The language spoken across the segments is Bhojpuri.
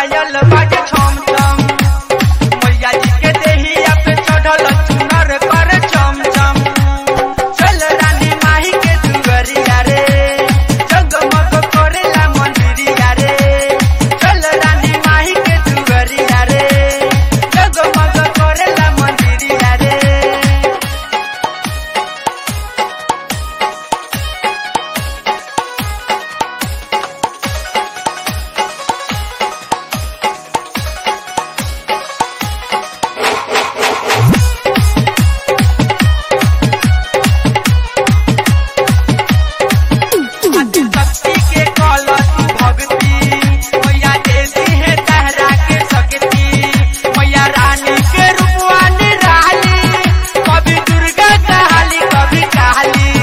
पायल बाजे छम छम मैया जी के देहिया पे चढ़ल चुनर कर चम चम चल रानी माही के दुगरिया रे जगमग करेला मंदिरिया रे चल रानी माही के दुगरिया रे जगमग करेला मंदिरिया रे शक्ति के कलश भक्ति मैया देती है तहरा के शक्ति मैया रानी के रूपवा निराली कभी दुर्गा कहाली कभी काली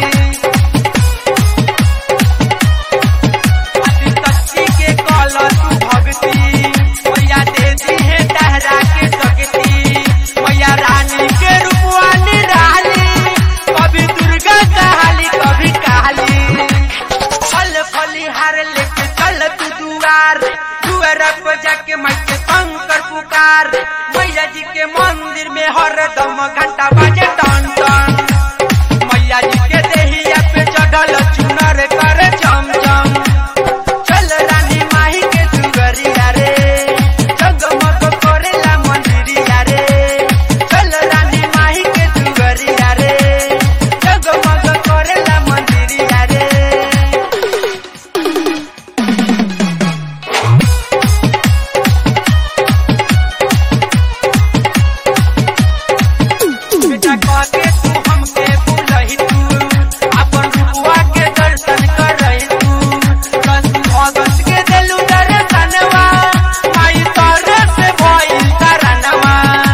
शक्ति के कलश भक्ति मैया देती है तहरा के शक्ति मैया रानी के रूपवा निराली कभी दुर्गा कहाली कभी काली फल फलिहार लेके चल तू दुआर दुआर पर जाके मैं के शंकर पुकार मैया जी के मंदिर में हरदम घंटा बाजे टन टन मैया जी के देहिया पे चढ़ल चुनर कर चम चम चल रानी माही के दुगरिया रे जगमग करेला मंदिरिया रे चल रानी माही के दुगरिया रे जगमग करेला मंदिरिया रे बेटा कहके तू हमके बुलही तू अपन रुआ के दर्शन करही तू दस अगस्त के देलू दर्शनवा माई तोरे से भइल करनवा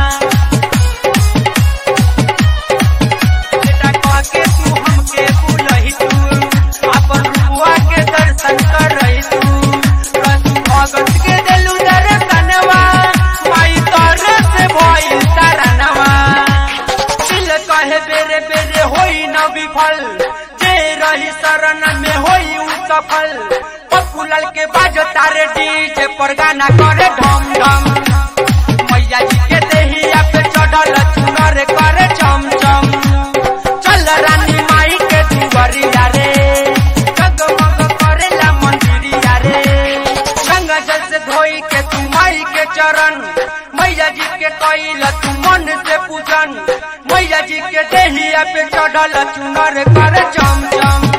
बेटा कहके तू हमके बुलही तू अपन रुआ के दर्शन करही तू दस अगस्त के देलू दर्शनवा माई तोरे से भइल करनवा दिल कहे बेरे बेरे होई न विफल जे रही शरण में होई उ सफल पपुलल के बाजो तारे डीजे पर गाना करे ढम ढम मैया जी के देहिया पे चढ़ल चुनर करे चम चम चल रानी माई के दुवरिया रे जगमग करेला मंदिरिया रे गंगा जल से धोई के तू माई के चरण मैया जी के कैल तू मन से पूजन मैया जी के देहिया पे चढ़ल चुनर कर चम चम